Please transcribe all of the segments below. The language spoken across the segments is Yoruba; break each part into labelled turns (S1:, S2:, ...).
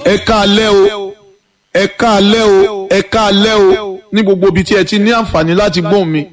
S1: ẹ káalẹ́ o ẹ káalẹ́ o ẹ káalẹ́ o ní gbogbo ibi tí ẹ ti ní àǹfààní láti gbóhùn mi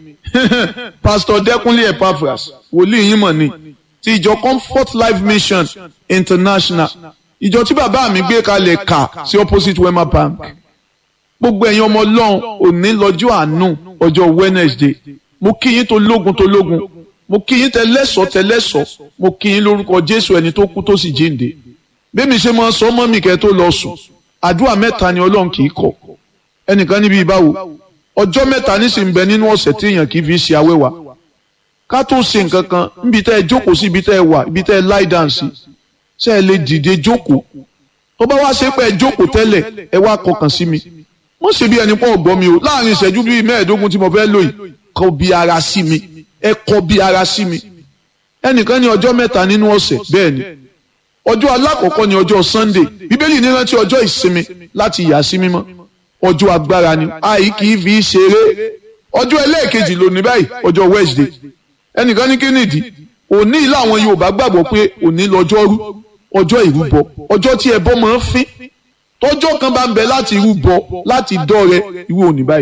S1: pastor Dẹ́kúnlé Epaphras wòlíì yín mọ̀ ni ti ìjọ Comfort Life Mission International ìjọ tí bàbá mi gbé kalẹ̀ kà sí opposite Wema Bank gbogbo ẹ̀yin ọmọ ọlọ́run òní lọ́jọ́ àánú ọjọ́ Wednesday mo kí yín tó lógun tó lógun mo kí yín tẹlẹ́sọ̀ tẹlẹ́sọ̀ mo kí yín lórúkọ Jésù ẹni tó kú tó sì jíǹde bẹ́ẹ̀ mi ṣe máa sọ mọ́ mi kẹ́ tó lọ sùn àdúrà mẹ́ta ni ọlọ́run kì í kọ̀ ẹnìkan níbi ìbáwo ọjọ́ mẹ́ta nísìnyí bẹ nínú ọ̀sẹ̀ tí èèyàn kì í fi ṣe awẹ́wà ká tó ṣe nǹkan kan níbi tẹ́ ẹ jókòó sí ibi tẹ́ ẹ wà ibi tẹ́ ẹ lie down sí ṣé ẹ lè dìde jókòó tó bá wá ṣe pé ẹ jókòó tẹ́lẹ̀ ẹ wá kọkàn sí mi mo ṣe bí ẹni pọ̀ gbọ́ mi o láàrin ìṣẹ́jú bíi mẹ́ẹ̀ẹ́dógún tí mo fẹ́ lò yìí kọ bí ara sí mi ẹ kọ bí ara sí mi ẹnìkan ní ọjọ́ mẹ́ta nínú ọ̀sẹ̀ bẹ́ẹ̀ ni ọjọ́ alákọ̀ọ́kọ́ ni ọjọ́ Sunday bíbélì ní rántí ọjọ́ ìsinmi láti yà sí mímọ́ ọjọ́ agbára ni àì kì í fi ṣeré ọjọ́ ẹlẹ́ẹ̀kejì lónìí báyìí ọjọ́ Wednesday ẹnìkan ní kí nìdí òní ilé àwọn Yorùbá gbàgbọ́ pé òní lọ́jọ́rú ọjọ́ ìrúbọ ọjọ́ tí ẹbọ máa ń fín tọ́jọ́ kan bá ń bẹ láti rúbọ láti dọ́rẹ irú òní báyìí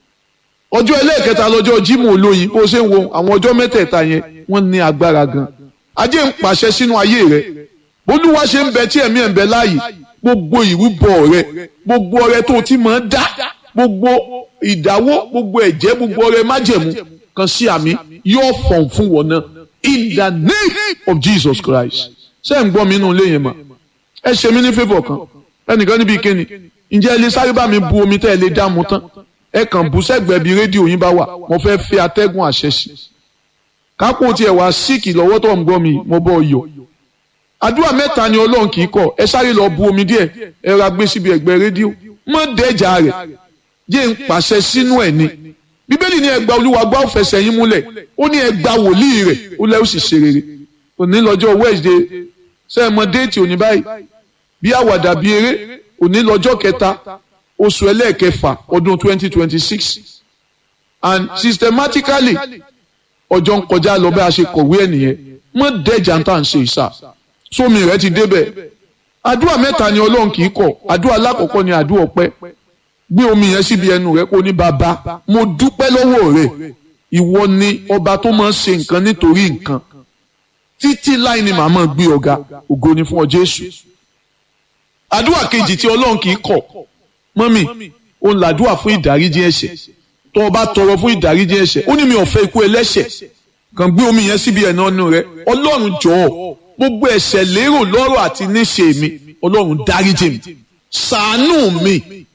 S1: ọjọ́ ẹlẹ́ẹ̀kẹta lọ́jọ́ Jímọ̀ olóyin bó ṣe ń wo àwọn ọjọ́ mẹ́tẹ̀ẹ̀ta yẹn wọ́n ní agbára gan ajé ń pàṣẹ sínú ayé rẹ olúwa ṣe ń bẹ tí ẹ̀mí ẹ̀ ń bẹ láàyè gbogbo ìrúbọ rẹ gbogbo ọrẹ tó ti máa ń dá gbogbo ìdáwó gbogbo ẹ̀jẹ̀ gbogbo ọrẹ májẹ̀mú kan sí àmì yóò fọ̀n fún wọn náà in the name of Jesus Christ ṣé ẹ̀ ń gbọ́ mi nínú ilé yẹn mà ẹ ṣe mí ní favour kan ẹnìkan níbi ìkéni ǹjẹ́ ẹ lè sáré bá mi bu omi tẹ́ ẹ lè dá mu tán ẹ kàn bú sẹ́gbẹ̀ẹ́ bí rédíò yín bá wà mo fẹ́ fi atẹ́gùn àṣẹ sí kápò tiẹ̀ wá síìkì lọ́wọ́ tó ń gbọ́ mi mo bọ́ yọ àdúrà mẹ́ta ni ọlọ́run kì í kọ̀ ẹ sáré lọ bu omi díẹ̀ ẹ ra gbé síbi ẹ̀gbẹ́ rédíò mọ́ dẹ́jà rẹ̀ jẹ́ ń pàṣẹ sínú ẹ̀ ni bíbélì ní ẹgbà olúwa gbá òfẹsẹ̀ yín múlẹ̀ ó ní ẹgbà wòlíì rẹ̀ ó lẹ́ ó sì ṣe rere òní lọ́jọ́ Wednesday sẹ́ẹ̀ mọ déètì òní báyìí bí àwàdà bí eré òní lọ́jọ́ kẹta oṣù ẹlẹ́ẹ̀kẹfà ọdún twenty twenty six and systematically ọjọ́ ń kọjá lọ bá a ṣe kọ̀wé ẹ̀ nìyẹn mọ́ dẹ́jà ń tà ń ṣe ìsà sómi rẹ ti débẹ̀ àdúrà mẹ́ta ni ọlọ́run kì í kọ̀ àdúrà alákọ̀ọ́kọ́ ni àdúrà ọpẹ́ gbé omi yẹn síbi ẹnu rẹ kó ní bàbá mo dúpẹ́ lọ́wọ́ rẹ ìwọ ni ọba tó máa ń ṣe nǹkan nítorí nǹkan títí láì ní màá máa gbé ọ̀gá ògo ni fún ọ Jésù àdúrà kejì tí ọlọ́run kì í kọ̀ mọ́mì òun làdúrà fún ìdáríjì ẹ̀ṣẹ̀ tó o bá tọrọ fún ìdáríjì ẹ̀ṣẹ̀ ó ní mi ò fẹ́ ikú ẹlẹ́ṣẹ̀ kàn gbé omi yẹn síbi ẹnu ọ̀nù rẹ ọlọ́run jọ̀ọ́ gbogbo ẹ̀ṣẹ̀ lérò lọ́rọ̀ àti níṣe mi ọlọ́run dáríjì mi ṣàánú mi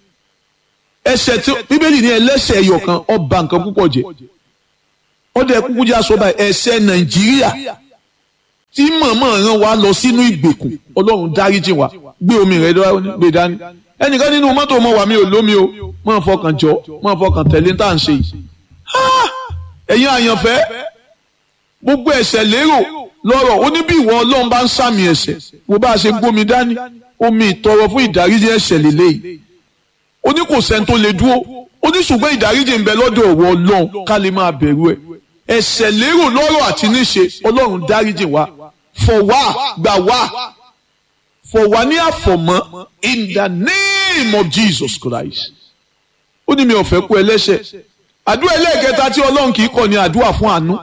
S1: ẹ̀ṣẹ̀ tí bíbélì ní ẹlẹ́ṣẹ̀ ẹyọ kan ó ba nǹkan púpọ̀ jẹ́ ọdẹ kúkú jẹ́ aṣọ báyìí ẹ̀ṣẹ̀ nàìjíríà tí mọ̀mọ́ ràn wá lọ sínú ìgbèkùn ọlọ́run dáríjì wa gbé omi rẹ gbé dání ẹnìkan nínú mọ́tò mọ́ wà mí ò lómi o mọ́ fọkàn jọ mọ́ fọkàn tẹ̀lé tá à ń ṣe yìí ẹ̀yin àyànfẹ́ gbogbo ẹ̀ṣẹ̀ lérò lọ́rọ̀ ó ní bí ìwọ ọlọ́run bá ń sàmì ẹ̀ṣẹ̀ wo bá a ṣe gbómi dání omi ìtọrọ fún ìdáríjì ẹ̀ṣẹ̀ lélẹ́yìí ó ní kò sẹ́ni tó lè dúró ó ní ṣùgbọ́n ìdáríjì ń bẹ lọ́dọ̀ ọ̀wọ́ ọlọ́run ká lè máa bẹ̀rù ẹ̀ ẹ̀ṣẹ̀ lérò lọ́rọ̀ àti níṣe ọlọ́run dáríjì wa fọ̀ wá gbà wá fọ̀ wá ní àfọ̀mọ́ in the name of Jesus Christ ó ní mi ò fẹ́ kú ẹlẹ́ṣẹ̀ àdúrà ẹlẹ́ẹ̀kẹta tí ọlọ́run kì í kọ̀ ní àdúrà fún àánú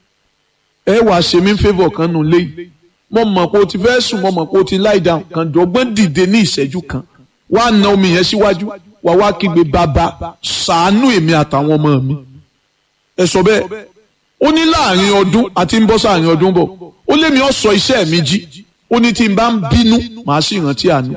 S1: ẹ wàá ṣe mí favour kan nù léyìí mo mọ̀ pé o ti fẹ́ sùn mo mọ̀ pé o ti lie down kan dọ́gbọ́n dìde ní ìṣẹ́jú kan wàá na omi yẹn síwájú wà wá kígbe bàbá ṣàánú èmi àtàwọn ọmọ mi ẹ sọ bẹ́ẹ̀ ó ní láàrin ọdún àti ń bọ́ sáàrin ọdún bọ̀ ó lé mi ọ̀ sọ iṣẹ́ mi jí ó ní tí n bá ń bínú màá sì rántí àánú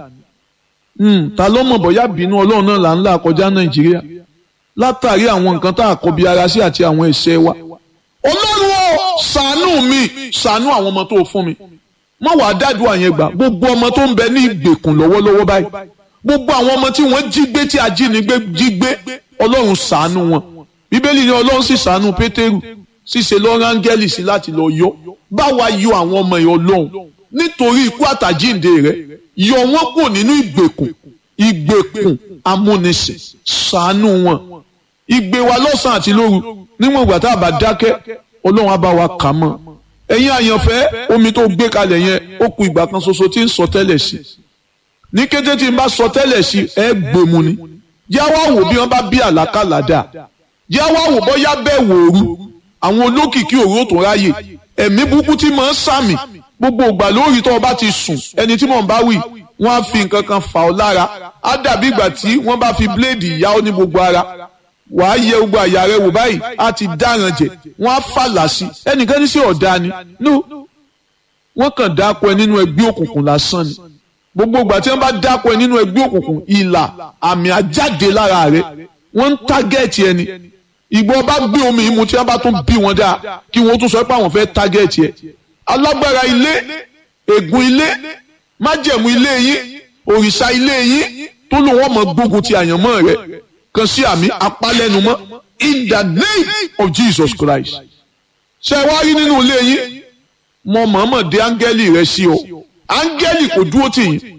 S1: ta ló mọ̀ bọ́yá bínú ọlọ́run náà là ń là kọjá nàìjíríà látàrí àwọn nǹkan tá a kọbi ara sí àti àwọn ẹ̀ṣẹ̀ wa ọlọ́run ó ṣàánú mi ṣàánú àwọn ọmọ tó fún mi má wàá dádùn àyẹn gbà gbogbo ọmọ tó ń bẹ ní ìgbèkùn lọ́wọ́lọ́wọ́ báyìí gbogbo àwọn ọmọ tí wọ́n jí gbé tí ajínigbé jí gbé ọlọ́run ṣàánú wọn bíbélì ni ọlọ́run sì ṣàánú pétérù ṣíṣe lọ́rọ̀ áńgẹ́lì sí láti lọ yọ báwa yọ àwọn ọmọ yẹn ọlọ́run nítorí ikú àtàjíǹde rẹ yọ wọn kù nínú ìgbèkùn ìgbèkùn amúnisìn ṣàánú wọn ìgbé wa lọ́sàn àti lóru níwọ̀n ìgbà tá a bá dákẹ́ ọlọ́run á bá wa kà mọ́ ẹ̀yin àyànfẹ́ omi tó gbé kalẹ̀ yẹn ó ku ìgbà kan ṣoṣo tí ń sọ tẹ́lẹ̀ sí ní kété tí n bá sọ tẹ́lẹ̀ sí ẹ gbèmù ni yá wá wò bí wọ́n bá bí àlákàlà dà yá wá wò bóyá bẹ́ẹ̀ wò ooru àwọn olókìkí òru tó ráyè ẹ̀mí burúkú tí mò ń sàmì gbogbo ìgbà lórí tó o bá ti sùn ẹni tí mò ń bá wì wọ́n á fi nǹkan kan fà ọ́ lára á dàbí ìgbà tí wọ́n bá fi bíléèdì yá ọ ní gbogbo ara wàá yẹ gbogbo àyà rẹ wò báyìí á ti dáràn jẹ wọ́n á fàlà sí ẹnìkan ní sí ọ̀dà ni no wọ́n kàn dáko ẹ nínú ẹgbẹ́ òkùnkùn lásán ni gbogbo ìgbà tí wọ́n bá dáko ẹ nínú ẹgbẹ́ òkùnkùn ìlà àmì àjáde lára rẹ wọ́n ń tágẹ́ẹ̀tì ẹni ìgbọ́ bá gbé omi yìí mu tí wọ́n bá tún bí wọn dáa kí wọ́n tún sọ pé àwọn fẹ́ tágẹ́ẹ̀tì ẹ alágbára ilé ègún ilé májẹ̀mú ilé yín òrìṣà ilé yín tó lò wọ́n mọ̀ gbógun ti àyànmọ́ rẹ kan sí àmì apálẹ́numọ́ in the name of Jesus Christ ṣe wá rí nínú ilé yín mo mọ̀ọ́mọ̀ dé áńgẹ́lì rẹ sí o áńgẹ́lì kò dúró tì yín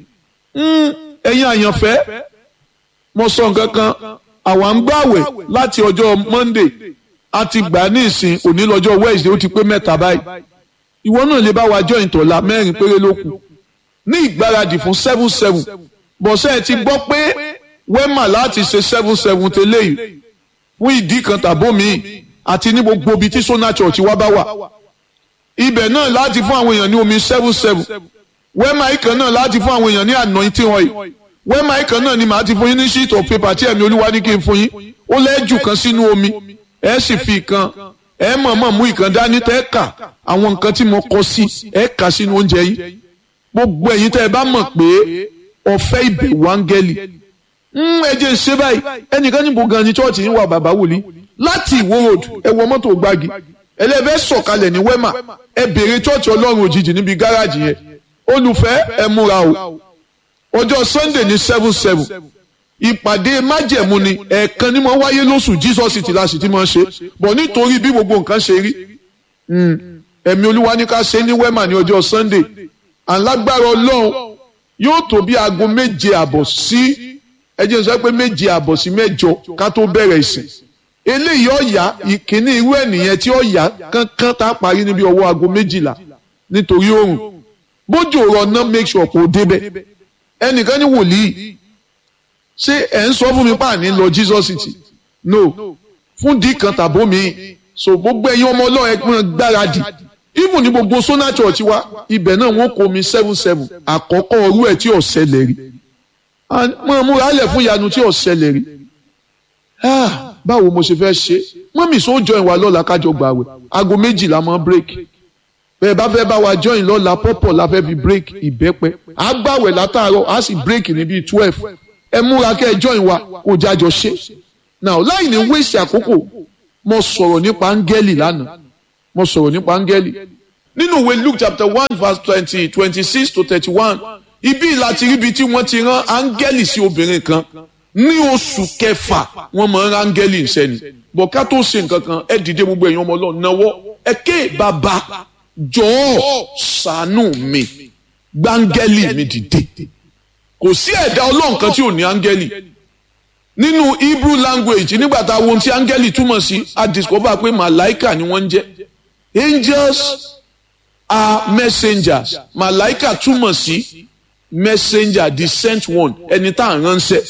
S1: ẹ̀yin àyànfẹ́ mo sọ nǹkan kan àwa ń gbàwẹ̀ láti ọjọ́ Monday a ti gbà ní ìsìn òní lọ́jọ́ Wednesday ó ti pé mẹ́ta báyìí ìwọ náà lè bá wa jọ ìtọ̀la mẹ́rin péré ló kù ní ìgbáradì fún seven seven bọ̀sẹ̀ ti gbọ́ pé wẹ́mà láti ṣe seven seven tẹ́lẹ̀ yìí fún ìdí kan tàbómi àti ní gbogbo ibi tí Sona Church wá bá wà ibẹ̀ náà láti fún àwọn èèyàn ní omi seven seven wẹ́mà ìkan náà láti fún àwọn èèyàn ní anointing oil wẹ́mà ìkan náà ni màá ti fún yín ní sheet of paper tí ẹ̀mí olúwa ní kí n fún yín ó lẹ́jù kan sínú omi ẹ sì fi ìkan ẹ mọ̀ọ́mọ̀ mú ìkan dání tẹ́ kà àwọn nǹkan tí mo kọ sí ẹ kà sínú oúnjẹ yín gbogbo ẹ̀yin tẹ́ ẹ bá mọ̀ pé ọ̀fẹ́ ìbẹ̀wò áńgẹ́lì ẹ jẹ́ ṣe báyìí ẹnìkan níbo gan ni chọ́ọ̀chì yín wà bàbá wòlíì láti ìwó road ẹ wọ mọ́tò gbági ẹlẹ́fẹ́ sọ̀kalẹ̀ ní wẹ́mà ẹ béèrè chọ́ọ̀chì ọlọ́run òjijì níbi gáràjì yẹn olùfẹ́ ẹ múra o ọjọ́ sunday ní seven seven ìpàdé májẹ̀mú ni ẹ̀ẹ̀kan ni mo wáyé lóṣù jesus ti la sì ti máa ṣe bọ̀ nítorí bí gbogbo nǹkan ṣe rí ẹ̀mí olúwa ní ká ṣe ní wẹ́mà ní ọjọ́ sunday alágbára ọlọ́run yóò tó bí aago méje àbọ̀ sí ẹ jẹ́ n sọ pé méje àbọ̀ sí mẹ́jọ ká tó bẹ̀rẹ̀ ìsìn eléyìí ọ̀yà ìkíní irú ẹ̀ nìyẹn tí ọ̀yà kankan tá a parí níbi ọwọ́ aago méjìlá nítorí oòrùn bójú ọ̀rọ̀ náà make sure kò débẹ̀ ẹnìkan ní wòlíì ṣé ẹ̀ ń sọ fún mi páàní lọ Jesus city no fún dì kan tàbó mi so gbogbo ẹ̀yin ọmọ ọlọ́run ẹgbẹ́ gbáradì even ní gbogbo Sona Church wa ibẹ̀ náà wọ́n kó mi seven seven àkọ́kọ́ ọrú ẹ̀ tí ò ṣẹlẹ̀ rí mo múra lẹ̀ fún ìyanu tí ò ṣẹlẹ̀ rí báwo mo ṣe fẹ́ ṣe mọ́mì sọ join wa lọ́la kájọ gbàwẹ̀ aago méjìlá mọ́ break bẹ́ẹ̀ bá fẹ́ bá wa join lọ́la pọ́pọ̀ la fẹ́ fi break ìbẹ́pẹ́ á gbàwẹ̀ látàárọ̀ á sì break ní bíi twelve ẹ múra kẹ́ ẹ join wa kó jájọ ṣe now láì ní wéṣì àkókò mo sọ̀rọ̀ nípa áńgẹ́lì lánàá mo sọ̀rọ̀ nípa áńgẹ́lì nínú ìwé Luke chapter one verse twenty twenty six to thirty one ibi láti ríbi tí wọ́n ti rán áńgẹ́lì sí obìnrin kan ní oṣù kẹfà wọ́n máa ń rán áńgẹ́lì sẹ́ni bọ̀ ká tó ṣe nǹkan kan ẹ dìde gbogbo ẹ̀yin ọmọ ọlọ́run náwó ẹ ké bàbá jọ̀ọ́ ṣàánú mi gbáńgẹ́lì mi dìde kò sí ẹ̀dá ọlọ́run kan tí ò ní áńgẹ́lì nínú Hebrew language nígbà tá a wo ohun tí áńgẹ́lì túmọ̀ sí a discover pé màláìkà ni wọ́n ń jẹ́ angels are messengers màláìkà túmọ̀ sí messenger the sent one ẹni tá à ń ránṣẹ́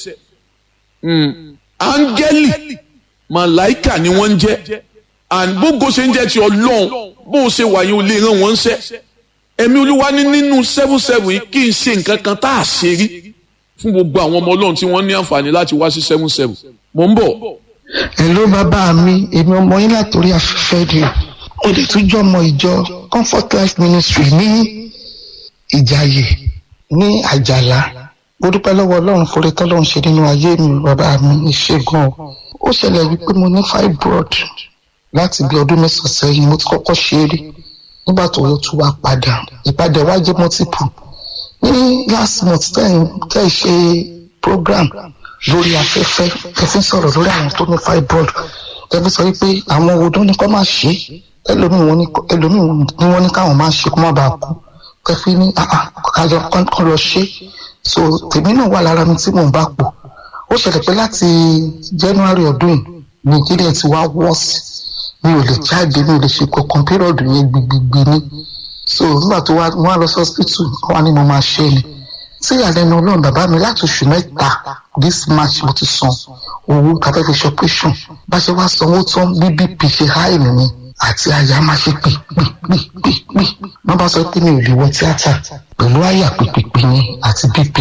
S1: áńgẹ́lì màláìkà ni wọ́n ń jẹ́ and gbogbo ṣe ń jẹ́ ti ọlọ́run bó o ṣe wà yín o lè rán wọn ṣẹ́ ẹ̀mí olúwa ní nínú seven seven yìí kí n ṣe nǹkan kan tá a ṣe rí fún gbogbo àwọn ọmọ ọlọ́run tí wọ́n ní àǹfààní láti wá sí seven seven mò ń bọ̀.
S2: hello bàbá mi èmi ọmọ yín látòrí afẹ́fẹ́ rè o lè tún jọ ọmọ ìjọ comfort life ministry ní ìjàyè ní àjàlá mo dúpẹ́ lọ́wọ́ ọlọ́run forí tọ́lọ́run ṣe nínú ayé mi bàbá mi ìṣègùn o ó ṣẹlẹ̀ wípé mo ní fibroid láti bí ọdún mẹ́sàn-án sẹ́yìn mo ti kọ́kọ́ ṣe é rí nígbà tó yọ tún wá padà ìpadà wá jẹ́ multiple ní last month tẹ́ ẹ ṣe program lórí afẹ́fẹ́ ẹ fi ń sọ̀rọ̀ lórí àwọn tó ní fibroid ẹ fi sọ wípé àwọn odó ní kọ́ máa ṣe ẹlòmíì wọn ni wọ́n ní káwọn máa ṣe kó má bàa kú kẹfí ní kájọ kọ́ lọ ṣe so tèmi náà wà lára mi tí mò ń bá pò ó ṣẹlẹ̀ pé láti January ọdún yìí Nàìjíríà ti wá wọ́ọ̀sì mi ò lè jáde mi ò lè ṣe kankan pírọ̀dù yẹn gbigbigbì ni so nígbà tó wá wọn á lọ sí hospital wọn á ní mo máa ṣe ni sí ìyàlẹ́nu ọlọ́run bàbá mi láti oṣù mẹ́ta this march mo ti san owó tàbí fi ṣọpẹ́ṣọ̀n bá ṣe wá sanwó tán bí bp ṣe háì nìyẹn àti àyà máa ṣe pè pè pè pè pè wọ́n bá sọ pé mi ò lè wọ tíátà pẹ̀lú àyà pèpèpè ni àti bp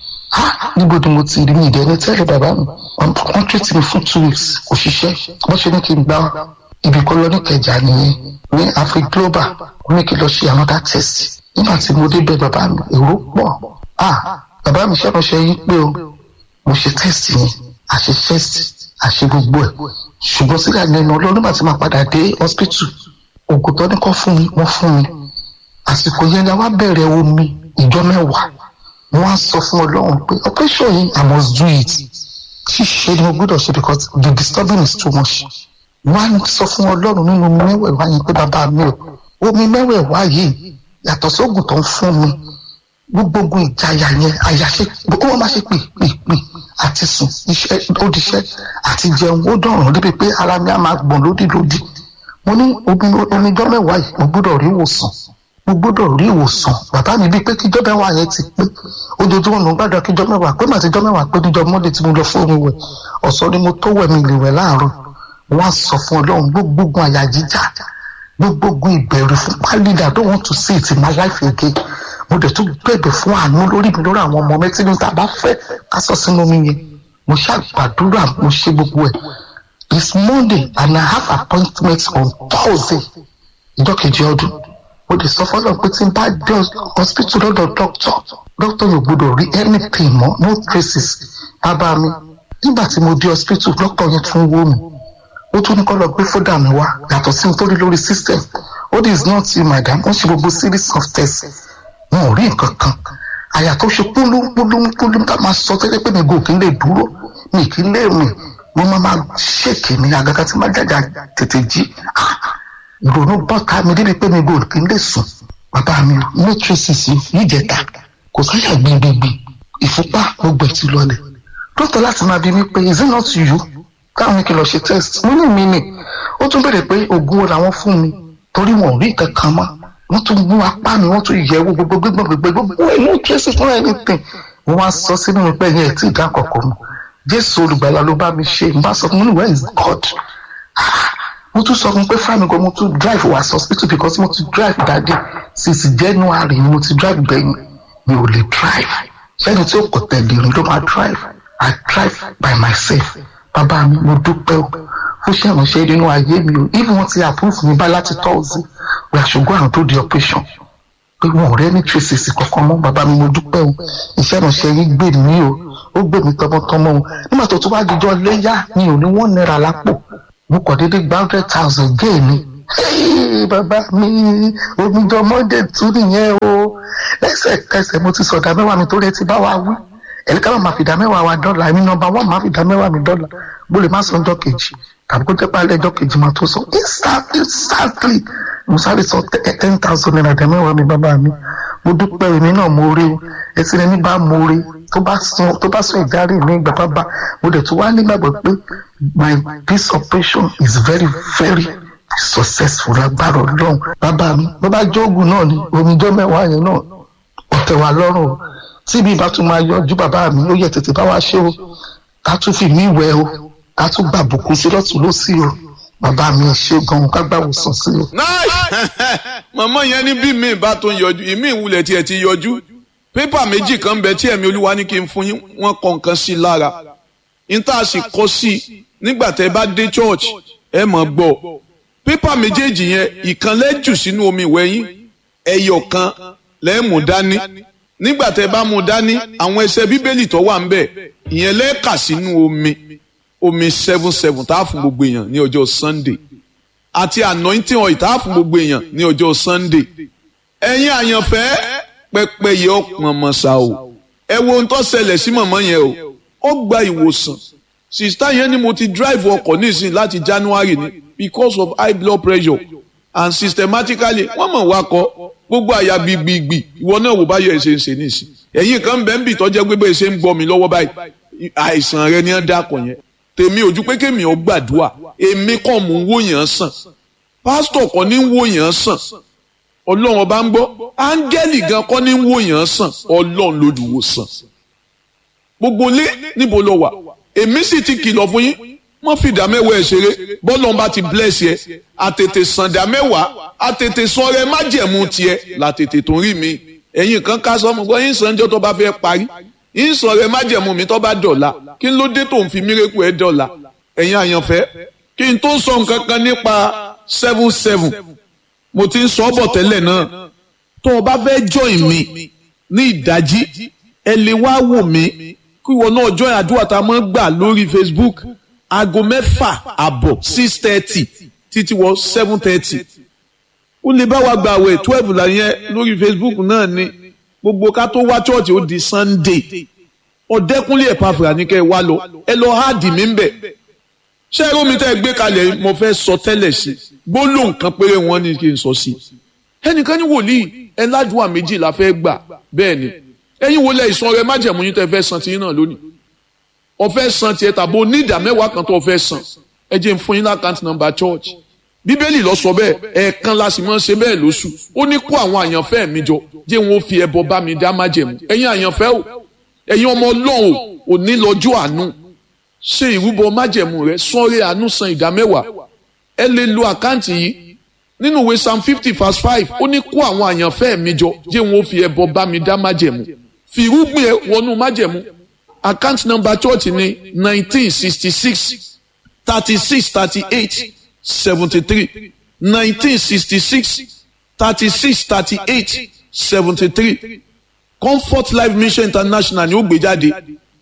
S2: ha níbo ni mo ti rí mi ìdẹ́ni tẹ́lẹ̀ bàbá mi wọ́n tètè mi fún two weeks kò ṣiṣẹ́ wọ́n ṣe ní kí n gbá ibì kan lọ ní kẹjà nìyẹn ní afri global wọ́n ní kí n lọ ṣe another test nígbà tí mo débẹ̀ bàbá mi èrò pọ̀ ah bàbá mi ṣẹ́kọ̀ọ́ṣẹ́ yín pé o mo ṣe test yẹn àṣe test àṣe gbogbo ẹ̀ ṣùgbọ́n sílẹ̀ lẹ́nu ọlọ́run nígbà tí màá padà dé hospital ògùn tó ní kọ́ fún mi wọ́n fún mi àsìkò yẹn ni a wá bẹ̀rẹ̀ omi ìjọ mẹ́wàá wọ́n á sọ fún ọlọ́run pé operation yìí i must do it ṣíṣe ni mo gbọ́dọ̀ ṣe because the disturbing is too much wọ́n á sọ fún ọlọ́run nínú omi mẹ́wẹ̀ẹ̀wá yẹn pé bàbá mi ò omi mẹ́wẹ̀ẹ̀wá yìí yàtọ̀ sóògùn tó ń fún mi gbogbo ogun ìjayà yẹn àyàṣe gbogbo wọn máa ṣe pè pè pè àti sùn iṣẹ́ ó diṣẹ́ àti jẹun ó dọ̀rùn débi pé ara mi á máa gbọ̀n lódì lódì mo ní oníjọ́ mẹ́wàá yìí mo gbọ́dọ̀ rí ìwòsàn mo gbọ́dọ̀ rí ìwòsàn bàbá mi bíi pé kíjọ́ mẹ́wàá yẹn ti pé ojoojúmọ́ ló ń gbàdúrà kíjọ́ mẹ́wàá pé màá tíjọ́ mẹ́wàá pé níjọ́ mọ́lẹ̀ tí mo lọ fún omi wẹ̀ ọ̀sán ni mo tó wẹ̀ mi lè wẹ̀ láàárọ̀ wọ́n á sọ fún ọlọ́run gbogbo àyà jíjà gbogbo ìbẹ̀rù fún pálídà I don't want to see it in my life again mo dẹ̀ tún bẹ̀bẹ̀ fún àánú lórí mi lórí àwọn ọmọ mẹ́tí ní ta bá fẹ́ ká sọ sínú mi yẹn mo ṣàgbàdúrà mo ṣe gbogbo ẹ̀ it's Monday and I have appointment on Thursday ìjọ kejì ọdún mo lè sọ fọlọ pé tí n bá dé hospital lọ́dọ̀ doctor doctor yóò gbọ́dọ̀ rí anything mọ́ no traces bàbá mi nígbà tí mo dé hospital doctor yẹn tún wò mí ó tún ní kó lọ gbé fódà mi wá yàtọ̀ sí nítorí lórí system ó dis not you madam wọ́n ṣe gbogbo series of tests wọn ò rí nǹkan kan àyà tó ṣe púlúpúlúpúlú tá máa sọ tẹ́lẹ̀ pé mi gò kí n lè dúró mi kí n lè rìn mo máa máa ṣèkì ní àgàgà tí máa jàjà tètè jí ìrònú bọ́ta mi débi pé mi gò kí n lè sùn bàbá mi no traces yìí jẹta kò sáyà gbìngbìngbì ìfúnpá gbogbo ẹ̀ ti lọlẹ̀ dókítà láti máa bí mi pé is it not you káwọn kí lọ ṣe test mo ní mi ni ó tún béèrè pé oògùn wo làwọn fún mi torí wọn ò rí nǹkan kan mọ́ wọ́n tún mú apá mi wọ́n tún yẹ̀wò gbogbo gbígbọ́n gbogbo gbogbo ẹ̀ no traces fún anything wọ́n wá sọ sínú mi pé ẹ̀yẹ ẹ̀ tí ì dá kọ̀kọ́ mu jésù olùgbàlà ló bá mi ṣe n bá sọ fún mi where is God mo tún sọ fún pé fáwọn gan mo tún drive wá hospital because mo ti drive dáadé since January ni mo ti drive gbẹ̀yìn mi ò lè drive sẹ́ni tí ó kọ̀ tẹ̀lé rìn ló máa drive I drive by myself bàbá mi mo dúpẹ́ o ó ṣèrànṣẹ́ nínú ayé mi o even wọ́n ti approve mi bá láti tọ́ọ̀sì pé àṣùgbọ́n àwọn tó di operation pé wọn ò rẹ́ ní traces kankan mọ́ bàbá mi mo dúpẹ́ o iṣẹ́ ìrànṣẹ́ yín gbè mí o ó gbè mí tọmọtọmọ o nígbà tó tún wá dijọ́ léyà mi ò ní wọ́n náírà lápò mo kàn déédéé gba hundred thousand gé mi bàbá mi omijọ monday tún nìyẹn o lẹ́sẹ̀kẹsẹ̀ mo ti sọ̀dà mẹ́wàá mi tó rẹ ti bá wa wí ẹ̀ríkà máa fi dá mẹ́wàá wa dọ́là èmi nọmba wọ́n máa fi dá mẹ́wàá mi dọ́là bó lè má sọ ọjọ́ kejì tàbí kó jẹ́ pé alẹ́ ọjọ́ kejì máa tó sọ instantly mo sáré sọ ten thousand naira dá mẹ́wàá mi bàbá mi mo dúpẹ́ èmi náà mo rí o ẹtí ẹni bá mo rí tó bá sún tó bá sún ìdarí mi ìgbà bàbá mo dẹ̀ tún wá nígbàgbọ́ pé my this operation is very very successful agbára ọlọ́run bàbá mi bó bá jóògùn náà ni omijọ́ mẹ́wàá yẹn náà ọ̀tẹ̀ wà lọ́rùn o tí bí ibà tún máa yọjú bàbá mi ó yẹ tètè bá wa ṣe o ká tún fi mí wẹ̀ o ká tún gbà bùkún sí lọ́tún lọ́sí o bàbá mi ṣe gan-an ká gbà wòsàn sí o.
S1: mọ̀mọ́ yẹn ní bí mi bá tó ń yọjú ìmí ìwúlẹ̀ tiẹ̀ ti yọjú pépà méjì kan bẹ tí ẹ̀mí olúwa ní kí n fún yín wọ́n kọ nǹkan sí lára níta sì kọ sí nígbà tẹ́ bá dé church ẹ mọ̀ gbọ́ pépà méjèèjì yẹn ìkan lẹ́jù sínú omi ìwẹ̀ yín ẹyọ kan lẹ́ẹ̀mú dání nígbà tẹ́ bá mú dání àwọn ẹsẹ̀ bíbélì tó wà ń bẹ̀ ìyẹn lẹ́ẹ̀ka sínú omi omi seven seven tá a fún gbogbo èèyàn ní ọjọ́ sunday àti anointing oil tá a fún gbogbo èèyàn ní ọjọ́ sunday ẹ̀yin àyànfẹ́ pẹpẹ yẹ ọpọn mọ̀sá o ẹ wo ohun tó ṣẹlẹ̀ sí mọ̀mọ́ yẹn o ó gba ìwòsàn sista yẹn ni mo ti drive ọkọ̀ nísìnyí láti january ni because of high blood pressure and systematically wọ́n mọ̀ wá kọ́ gbogbo àyà gbìgbìgbì ìwọ náà wò báyọ̀ ẹ̀ ṣe ń ṣe nísìn ẹ̀yin kan bẹ́ẹ̀ ń bì tọ́jẹ́ gbégbé ẹ̀ ṣe ń gbọ́ mi lọ́wọ́ báyìí àìsàn rẹ ni wọ́n dákọ̀ yẹn tèmi ojú pé kémi ò gbàdúrà èmi kàn mú wò yàn sàn pásítọ̀ kan ní wò yàn sàn ọlọ́run ọba ń gbọ́ áńgẹ́lì gan kọ́ ní wòyàn sàn ọlọ́run lolùwòsàn gbogbo lé níbo lọ wà èmi sì ti kìlọ̀ fún yín wọ́n fi ìdá mẹ́wàá ẹ̀ ṣeré bọ́lọ́n bá ti bless yẹ àtètè sàn ìdá mẹ́wàá àtètè sọ̀rọ̀ ẹ má jẹ̀mú tiẹ̀ làtètè tó rí mi ẹ̀yin kan ká sọ́mu gbọ́ yín sànjọ́ tó bá fẹ́ parí yín sọ̀rọ̀ ẹ má jẹ̀mú mi tó bá dọ̀la kí ló dé tó ń fi mírèkù ẹ dọ̀la ẹ̀yin àyànfẹ́ kí n tó sọ nǹkan kan nípa seven seven mo ti ń sọ ọ́ bọ̀ tẹ́lẹ̀ náà tó o bá fẹ́ join mi ní ìdájí ẹ lè wá wò mí kí ìwọ náà join àdúrà tá a máa ń gbà lórí Facebook aago mẹ́fà àbọ̀ six thirty títí wọ seven thirty ó lè bá wa gbà wẹ̀ twelve là yẹn lórí Facebook náà ni gbogbo ká tó wá chọ́ọ̀chì ó di Sunday ọ̀dẹ́kúnlé ẹ̀pàfà ní kẹ́ ẹ wá lọ ẹ lọ háàdì mí ń bẹ̀ ṣé ẹrú mi tẹ́ ẹ gbé kalẹ̀ mo fẹ́ sọ tẹ́lẹ̀ sí gbólóhùn kan péré wọn ni kí n sọ sí ẹnìkan ní wòlíì ẹ ládùúgbà méjì la fẹ́ gbà bẹ́ẹ̀ ni ẹ̀yin wo lẹ ìsan rẹ májẹ̀mú yín tẹ́ fẹ́ san tiyín náà lónìí ọfẹ́ san tiẹ̀ tàbí onídàá mẹ́wàá kan tó ọfẹ́ san ẹ jẹ́ n fún yín lákàntì nọ́mbà church bíbélì lọ sọ bẹ́ẹ̀ ẹ̀ẹ̀kan la sì máa ń ṣe bẹ́ẹ̀ lóṣù ó ní kó àwọn àyànfẹ́ mi jọ jẹ́ wọn ó fi ẹbọ bá mi dá májẹ̀mú ẹ̀yin àyànfẹ́ o ẹ̀yin ọmọ ọlọ́run ò ní lọ́jọ́ àánú ṣe ìrúbọ májẹ̀mú rẹ sọ́ọ́rẹ́ àánú san ìdá mẹ́wàá ẹ lè lo àkáǹtì yìí nínú ìwé psalm fifty verse five ó ní kó àwọn àyànfẹ́ mi jọ jẹ́ wọn ó fi ẹbọ bá mi dá májẹ̀mú fi irúgbìn ẹ wọnú májẹ̀mú account number church ni nineteen sixty six thirty six thirty eight seventy three nineteen sixty six thirty six thirty eight seventy three comfort life mission international ni ó gbé jáde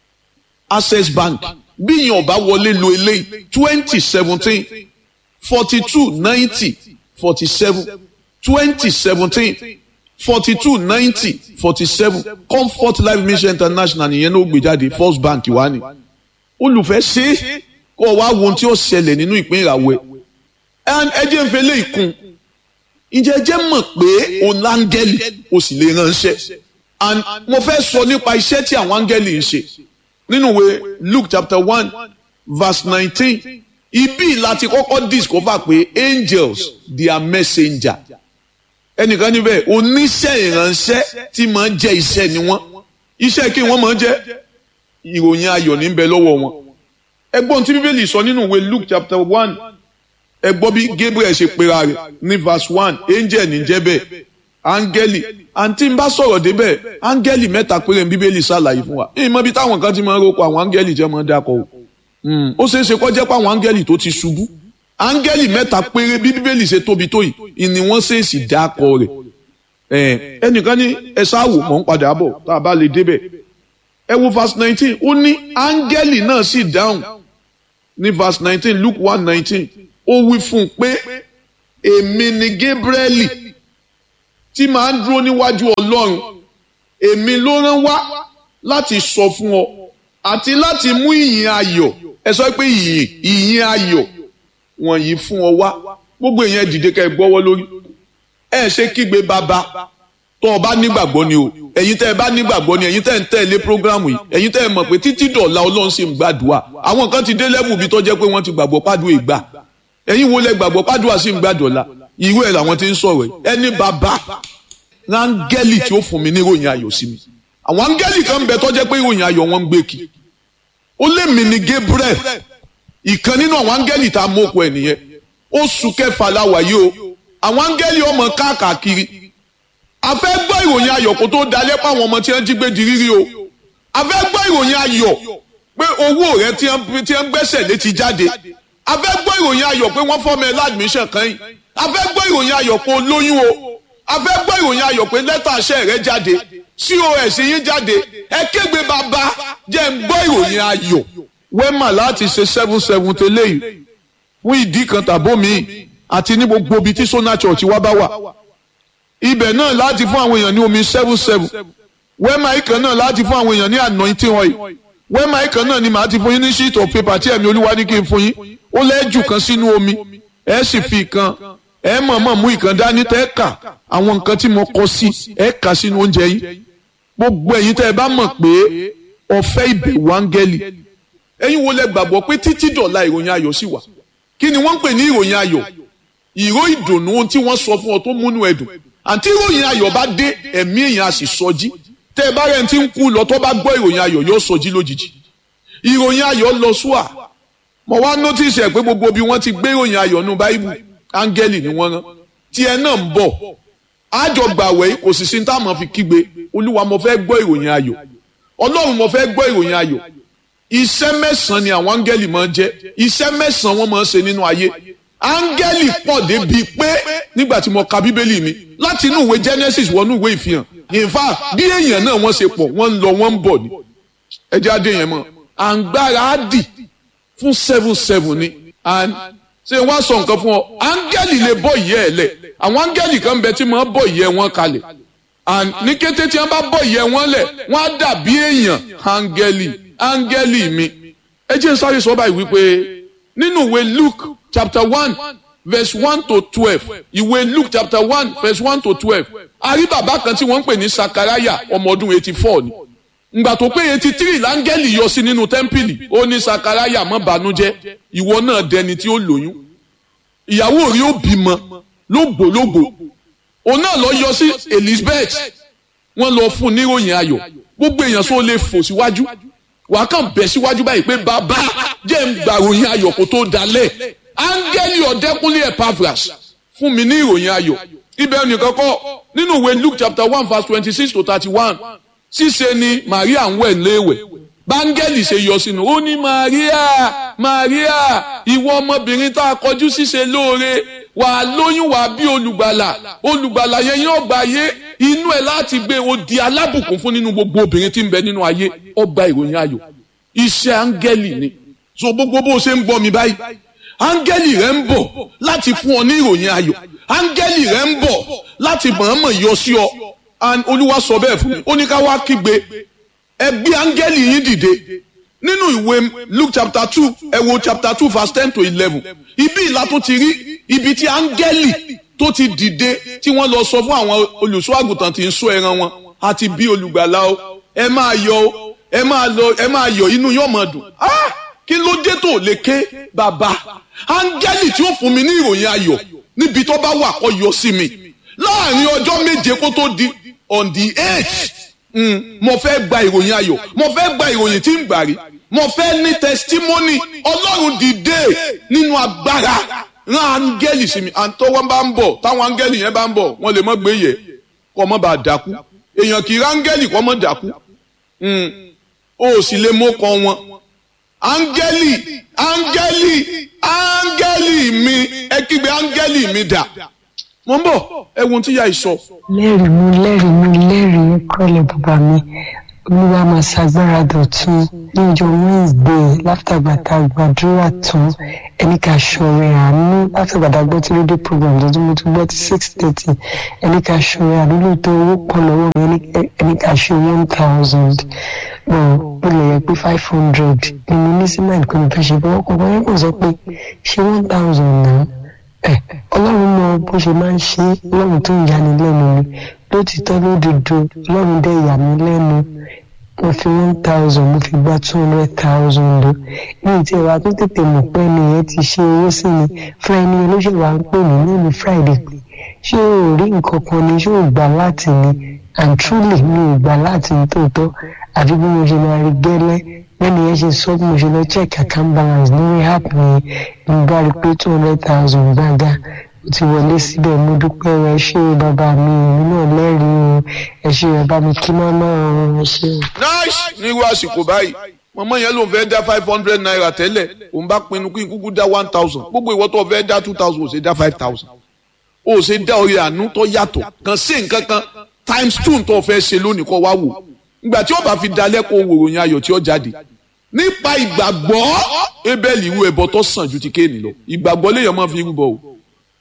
S1: access bank bí yín ọba wọlé lo eléyìí twenty seventeen forty two ninety forty seven twenty seventeen forty two ninety forty seven comfort life mission international nìyẹn ló gbé jáde first bank wá ni olùfẹ́ ṣe é kó o wá wo ohun tí ó ṣẹlẹ̀ nínú ìpín ìràwọ̀ ẹ̀ ẹ jẹ́ ń fẹ́ lé ìkun ǹjẹ́ jẹ́ mọ̀ pé òun láńgẹ́lì o sì lè ránṣẹ́ and mo fẹ́ sọ nípa iṣẹ́ tí àwọn áńgẹ́lì ń ṣe nínú ìwé Luke chapter one verse nineteen ibi láti kọ́kọ́ discover pé angels they are messenger ẹnìkan níbẹ̀ oníṣẹ́ ìránṣẹ́ tí máa ń jẹ́ iṣẹ́ ni wọ́n iṣẹ́ kí wọ́n máa ń jẹ́ ìròyìn ayọ̀ ní bẹ lọ́wọ́ wọn ẹgbọ́n tí bíbélì sọ nínú ìwé Luke chapter one ẹgbọ́n bí Gabriel ṣe pera rẹ̀ ní verse one angel ní jẹ́ bẹ́ẹ̀ áńgẹ́lì àǹtí ń bá sọ̀rọ̀ débẹ̀ áńgẹ́lì mẹ́ta péré ní bíbélì ṣàlàyé fún wa èyí mọ́ bí táwọn kan ti máa ń roko àwọn áńgẹ́lì jẹ́ máa ń dákọ̀ o ó ṣeé ṣe kó jẹ́ pé àwọn áńgẹ́lì tó ti ṣubú áńgẹ́lì mẹ́ta péré bí bíbélì ṣe tóbi tó yìí ni wọ́n ṣèèṣì dákọ̀ rẹ̀ ẹnìkan ní ẹ ṣáàwò mọ̀ ń padà bọ̀ tá a bá lè débẹ̀ ẹ wo verse nineteen ó ní áńgẹ́lì náà sì dáhùn ní verse nineteen Luke one nineteen ó wí fún un pé èmi ni Gabrieli tí màá ń dúró níwájú Ọlọ́run èmi ló rán wá láti sọ fún ọ àti láti mú ìyìn ayọ̀ ẹ sọ pé ìyìn ìyìn ayọ̀ wọ̀nyí fún ọ wá gbogbo èèyàn dìde ká ẹ gbọ́wọ́ lórí ẹ ṣe kígbe bàbá tó o bá nígbàgbọ́ ni o ẹ̀yin tẹ́ ẹ bá nígbàgbọ́ ni ẹ̀yin tẹ́ ẹ ń tẹ̀lé programu yìí ẹ̀yin tẹ́ ẹ mọ̀ pé títí dọ̀la Ọlọ́run sì ń gbàdúrà àwọn kan ti dé lẹ́bù bí tó jẹ́ pé wọ́n ti gbàgbọ́ pàdùn ìgbà ẹ̀yin wo lẹ gbàgbọ́ pàdùn sì ń gbàdọ̀la ìwé ẹ̀ làwọn ti ń sọ̀rọ̀ ẹni bàbá rángẹ́lì tí ó fún mi ní ìròyìn ayọ̀ sí mi àwọn áńgẹ́lì kan ń bẹ tó jẹ́ pé ìròyìn ayọ̀ wọn ń gbé kí ó lé mi ní Gabriel ìkan nínú àwọn áńgẹ́lì tá a mú òkú ẹ̀ nìyẹn oṣù kẹfà la wà yìí o àwọn áńgẹ́lì ọmọ káàkiri a fẹ́ gbọ́ ìròyìn ayọ̀ kó tó dalẹ́ pa àwọn ọmọ tí wọ́n jí gbé di rírí o a fẹ́ gbọ́ ìròyìn ayọ̀ pé owó rẹ tí wọ́n gbẹ́sẹ̀ lé ti jáde a fẹ́ gbọ́ ìròyìn ayọ̀ pé wọ́n fọ́mọ ẹ ládùmíṣàn kan yìí a fẹ́ gbọ́ ìròyìn ayọ̀ pé o lóyún o a fẹ́ gbọ́ ìròyìn ayọ̀ pé lẹ́tà àṣẹ rẹ jáde cos yín jáde ẹ kégbe bàbá jẹ́ ń gbọ́ ìròyìn ayọ̀ wẹ́mà láti ṣe seven seven tẹ́lẹ̀ yìí fún ìdí kan tàbó mi àti ní gbogbo ibi tí Sona Church wá bá wà ibẹ̀ náà láti fún àwọn èèyàn ní omi seven seven wẹ́mà ìkan náà láti fún àwọn èèyàn ní anointing oil wẹ́mà ìkan náà ni màá ti fún yín ní sheet of paper tí ẹ̀mí olúwa ní kí n fún yín ó lẹ́jù kan sínú omi ẹ sì fi ìkan ẹ mọ̀ọ́mọ̀ mú ìkan dání tẹ́ kà àwọn nǹkan tí mo kọ sí ẹ kà sínú oúnjẹ yín gbogbo ẹ̀yin tẹ́ ẹ bá mọ̀ pé ọ̀fẹ́ ìbẹ̀wò áńgẹ́lì ẹ̀yin wo lẹ gbàgbọ́ pé títí dọ̀la ìròyìn ayọ̀ sì wà kí ni wọ́n ń pè ní ìròyìn ayọ̀ ìró ìdùnnú ohun tí wọ́n sọ fún ọ tó múnú ẹ̀dùn àǹtí ìròyìn ayọ̀ bá dé ẹ̀mí èèyàn á sì sọjí tẹ́ ẹ bá rẹ̀ ti ń kú lọ tó bá gbọ́ ìròyìn ayọ̀ yóò sọjí lójijì ìròyìn ayọ̀ lọ súà mo wá notice ẹ̀ pé gbogbo bí wọ́n ti gbé ìròyìn ayọ̀ nù báíbù áńgẹ́lì ni wọ́n rán tiẹ̀ náà ń bọ̀ àjọ gbàwẹ̀ kò sì sí táwọn fi kígbe olúwa mo fẹ́ gbọ́ ìròyìn ayọ̀ ọlọ́run mo fẹ́ gbọ́ ìròyìn ayọ̀ iṣẹ́ mẹ́sàn-án ni àwọn áńgẹ́lì máa ń jẹ́ iṣẹ́ mẹ́sàn-án wọ́n máa ń ṣe nínú ayé áńgẹ́lì pọ̀ débi pé nígbà tí mo ka bíbélì mi láti inú ìwé Genesis wọnú ìwé ìfihàn in fact bí èèyàn náà wọ́n ṣe pọ̀ wọ́n ń lọ wọ́n ń bọ̀ ni ẹjẹ́ adé yẹn mọ́ àǹgbára á dì fún seven seven ni and ṣé wọ́n á sọ nǹkan fún ọ áńgẹ́lì lè bọ́ ìyẹ́ ẹ̀ lẹ̀ àwọn áńgẹ́lì kan bẹ tí wọ́n bọ́ ìyẹ́ wọn kalẹ̀ and ní kété tí wọ́n bá bọ́ ìyẹ́ wọn lẹ̀ wọ́n á dàbí èèyàn áńgẹ́lì áńgẹ́lì mi ẹ jẹ́ sáré sọ báyìí wípé nínú ìwé Luke chapter one verse one to twelve ìwé Luke chapter one verse one to twelve a rí bàbá kan tí wọ́n ń pè ní Sakaraya ọmọ ọdún eighty four ni ngbà tó pé eighty three láńgẹ́lì yọ sí nínú tẹ́ḿpìlì ó ní Sakaraya má bànújẹ́ ìwọ náà dẹni tí ó lóyún ìyàwó rí ó bímọ lógbòlógbò òun náà lọ yọ sí Elizabeth wọ́n lọ fún níròyìn ayọ̀ gbogbo èèyàn sọ lè fò síwájú wàá kàn bẹ̀ síwájú báyìí pé bàbá jẹ́ ń gba ìròyìn ayọ̀ kó tó dalẹ̀ áńgẹ́lì ọ̀dẹ́kúnlé Epaphras fún mi ní ìròyìn ayọ̀ ibẹ̀ nìkan kọ́ nínú ìwé Luke chapter one verse twenty six to thirty one ṣíṣe ni Maria ń wẹ̀ léèwẹ̀ báńgẹ́lì ṣe yọ sínú ó ní Maria Maria ìwọ ọmọbìnrin tá a kọjú ṣíṣe lóore wàá lóyún wàá bí olùgbàlà olùgbàlà yẹn yóò gba ayé inú ẹ láti gbé o di alábùkún fún nínú gbogbo obìnrin tí ń bẹ nínú ayé ó gba ìròyìn ayọ̀ iṣẹ́ áńgẹ́lì ni so gbogbo bó ṣe ń gbọ́ mi báyìí áńgẹ́lì rẹ ń bọ̀ láti fún ọ ní ìròyìn ayọ̀ áńgẹ́lì rẹ ń bọ̀ láti mọ̀ọ́mọ̀ yọ sí ọ olúwa sọ bẹ́ẹ̀ fún mi ó ní ká wá kígbe ẹ gbé áńgẹ́lì yín dìde nínú ìwé Luke chapter two ẹ wo chapter two verse ten to eleven ibi ìlà tó ti rí ibi tí áńgẹ́lì tó ti dìde tí wọ́n lọ sọ fún àwọn olùṣọ́ àgùntàn tí ń ṣọ́ ẹran wọn àti bí olùgbàlà o ẹ máa yọ̀ o ẹ máa lọ ẹ máa yọ̀ inú yóò máa dùn ah kí ló dé tó lè ké bàbá áńgẹ́lì tí ó fún mi ní ìròyìn ayọ̀ níbi tó bá wà kó yọ sí mi láàrin ọjọ́ méje kó tó di on the eight mm, mo fẹ́ gba ìròyìn ayọ̀ mo fẹ́ gba ìròyìn tí ń gbà rí mo fẹ́ ní testimony ọlọ́run dìde nínú agbára rán áńgẹ́lì sí mi àtọwọ́ bá ń bọ̀ táwọn áńgẹ́lì yẹn bá ń bọ̀ wọ́n lè mọ́ gbé yẹ kọ́ mọ́ bá dákú èèyàn kì í ráńgẹ́lì kọ́ mọ́ dákú o sì lè mọ́ kọ́ wọn áńgẹ́lì áńgẹ́lì áńgẹ́lì mi ẹ kígbe áńgẹ́lì mi dà mo ń bọ̀ ẹ wo tí ìyá yìí sọ.
S3: lẹ́rìí mi lẹ́rìí mi lẹ́rìí kọ́lẹ̀ bàbá mi olúwa máa ṣàgbára dọ̀tun ní ọjọ́ wednesday látàgbàtà gbàdúrà tán ẹni ká ṣọrẹ àánú látàgbàtà gbọ́ tí rédíò program tuntun mo tún gbọ́ tí six thirty ẹni ká ṣọrẹ àánú lóòótọ́ owó pọ̀ lọ́wọ́ mi ẹni ká ṣe one thousand mo lè yẹ pé five hundred ni mo ní sí mind pé mo fẹ́ ṣe bọ́ ọkọ̀ wọ́n kò sọ pé ṣe one thousand náà ẹ ọlọ́run mọ bó ṣe máa ń ṣe ọlọ́run tó ń yani lẹ́nu mi lótìtọ́ lódodo ọlọ́run dẹ̀ yà mí lẹ́nu mo fi one thousand mo fi gba two hundred thousand o ní ìtì ẹ̀wà tó tètè mọ̀ pé ẹnìyẹn ti ṣe owó sí mi fún ẹni olóṣèlú wa ń pè mí lẹ́nu friday pé ṣé o rí nǹkan kan ni ṣé o gbà láti ni and truly mi ò gbà láti ní tòótọ́ àfi bí mo ṣe máa rí gẹ́lẹ́ lẹ́nu yẹn ṣe sọ bí mo ṣe lọ check account balance lórí app mi mo bá rí pé two hundred thousand gbága ó ti wọlé síbẹ̀ mo dúpẹ́ rẹ ṣé o bàbá mi èmi náà lẹ́rìí o ẹ ṣé ẹ bá mi kí mọ́mọ́ o ẹ ṣé o.
S1: nice nírú àsìkò báyìí mọ̀mọ́ yẹn ló ń fẹ́ dá five hundred naira tẹ́lẹ̀ òun bá pinnu kí n kúkú dá one thousand gbogbo ìwọ tó fẹ́ dá two thousand ò ṣe dá five thousand ó ṣe dá orí àánú tó yàtọ̀ kàn sí nǹkan kan times two tó fẹ́ ṣe lónìí kọ́ wá wò ìgbà tí ó bá fi dalẹ́ kó wòròyìn ayọ̀ tí ó jáde nípa ìgbàgbọ́ ebel irú ẹbọ tó sàn ju ti kéènì lọ ìgbàgbọ́ léèyàn máa fi rúbọ o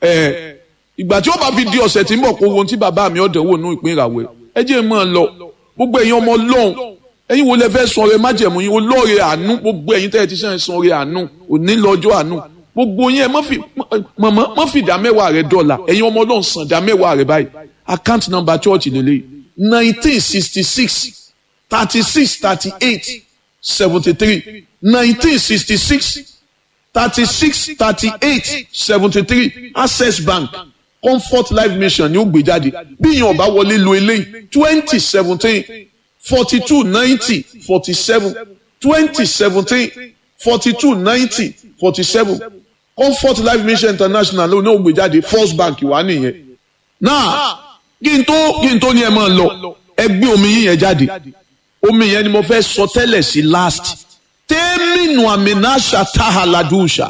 S1: ẹ ìgbà tí ó bá fi di ọ̀sẹ̀ tí ń bọ̀ kó wo ohun tí bàbá mi ọ̀dẹ̀ wò nú ìpín ìràwẹ̀ ẹ jẹ́ mọ́ ọ lọ gbogbo ẹ̀yin ọmọ lọ́hùn ẹ̀yin wo lẹ fẹ́ sọ ọrẹ májẹ̀mú yín olóore àánú gbogbo ẹ̀yin tẹ́ ẹ ti sàn sọ ọrẹ àánú òní lọ́jọ́ àánú gbogbo yín ẹ mọ̀mọ́ mọ́ fi ìdá mẹ́wàá rẹ dọ́là ẹ̀yin ọmọ lọ́hùn sàn ìdá mẹ́wàá rẹ báyìí account number church lélẹ́yìí nineteen sixty six thirty six thirty eight seventy three nineteen sixty six thirty six thirty eight seventy three access bank comfort life mission ni ó gbé jáde bí ìyẹn ọba wọlé lo eléyìí twenty seventeen forty two ninety forty seven twenty seventeen forty two ninety forty seven comfort life mission international ló ní ó gbé jáde first bank wà nìyẹn náà kí n tó kí n tó ní ẹ máa lọ ẹ gbé omi yín yẹn jáde omi yẹn ni mo fẹ́ sọ tẹ́lẹ̀ sí last tẹ́mínú àmìnáṣà táhàládùúṣà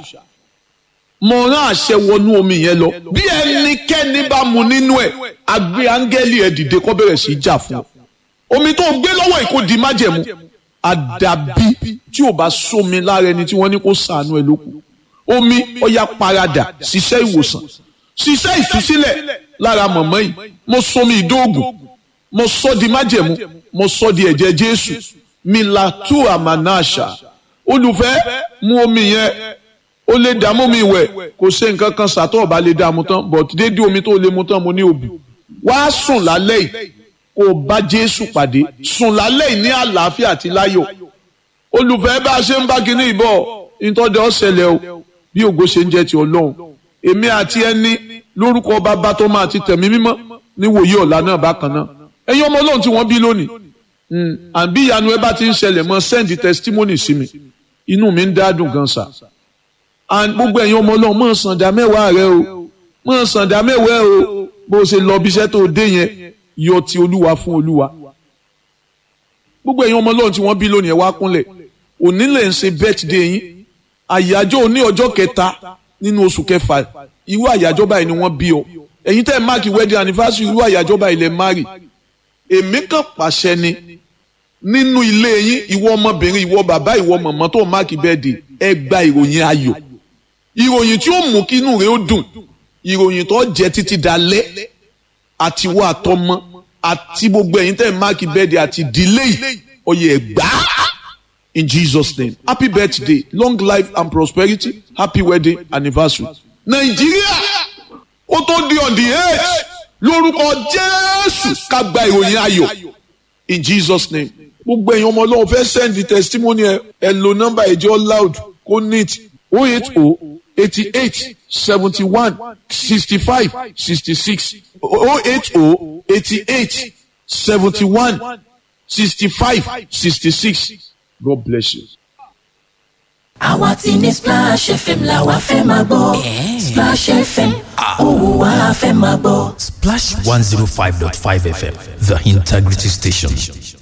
S1: mo rán àṣẹ wọnú omi yẹn lọ bí ẹnikẹ́ni bá mu nínú ẹ̀ àgbé áńgẹ́lì ẹ̀ dìde kó bẹ̀rẹ̀ sí í jà fún ọ omi tó gbé lọ́wọ́ yìí kò di májẹ̀mú àdàbí tí ò bá sómi lára ẹni tí wọ́n ní kó sàánú ẹ̀ lókun omi ọ̀yà paradà ṣiṣẹ́ ìwòsàn ṣiṣẹ́ ìtúsílẹ̀ lára mọ̀mọ́ yìí mo somi ìdóògùn mo sọ di májẹ̀mú mo sọ di ẹ̀jẹ̀ jésù milatu amanasha olùfẹ́ mu omi yẹn ó lè dààmú mi wẹ̀ kò ṣe nǹkan kan sàtọ̀ ọ̀bá lè dààmú tán but dédé omi tó lè mu tán mo ní òbí wá sùn lálẹ́ yìí kó o bá jésù pàdé sùn lálẹ́ yìí ní àlàáfíà àti láyọ̀ olùfẹ́ bá a ṣe ń bá kinní ìbọ̀ ìtọ́jú ọ̀sẹ̀lẹ̀ o bí ògo ṣe ń jẹ́ ti ọlọ́run èmi àti ẹni lórúkọ bàbá tó máa ti tẹ̀mí mímọ́ níwòye ọ̀la náà bákan náà ẹ̀yin ọmọ ọlọ́run tí wọ́n bí lónìí àbí ìyanu ẹ bá ti ń ṣẹlẹ̀ mọ́ send testimony sí mi inú mi ń dádùn gan sa and gbogbo ẹ̀yin ọmọ ọlọ́run mọ̀ sàǹdà mẹ́wàá rẹ o mọ̀ sàǹdà mẹ́wàá o bó o ṣe lọ bí iṣẹ́ tó dé yẹn yọ ti olúwa fún olúwa gbogbo ẹ̀yin ọmọ ọlọ́run tí wọ́n bí lónìí ẹ wá kúnlẹ̀ òní lè ń ṣe birthday yín àyájọ́ òní ọjọ́ kẹta nínú oṣù kẹfà irú àyájọ́ báyìí ni wọ́n bí ọ ẹ̀yin tẹ́ ẹ̀ máàkì wedding anniversary irú àyájọ́ báyìí lẹ máàrì èmi kàn pàṣẹ ni nínú ilé yín ìwọ ọmọbìnrin ìwọ bàbá ìwọ mọ̀mọ́ tó máàkì bẹ́ẹ̀dì ẹ gba ìròyìn ayọ̀ ìròyìn tí ó mú kí inú rẹ ó dùn ìròyìn tó jẹ títí dalẹ́ àtiwọ́ àtọmọ àti gbogbo ẹ̀yin tẹ́ ẹ̀ máàkì bẹ́ẹ̀dì àti ìdílé yìí ọyẹ ẹ̀gbá in Jesus name happy birthday long life and prosperity happy wedding anniversary nàìjíríà ó tó di on the eight lórúkọ jésù ká gba ìròyìn ayọ̀ in jesus name gbogbo èèyàn ọmọ ọlọ́run fẹ́ send the testimony ẹ ẹ lo nọ́mbà ẹ̀jẹ̀ loud kó neat o eight o eighty eight seventy one sixty five sixty six o eight o eighty eight seventy one sixty five sixty six god bless you.
S4: àwa ti ní splash fm la wa fẹ́ máa gbọ́ splash fm òun wa fẹ́ máa gbọ́.
S5: Splash 105.5 FM, the integrity station.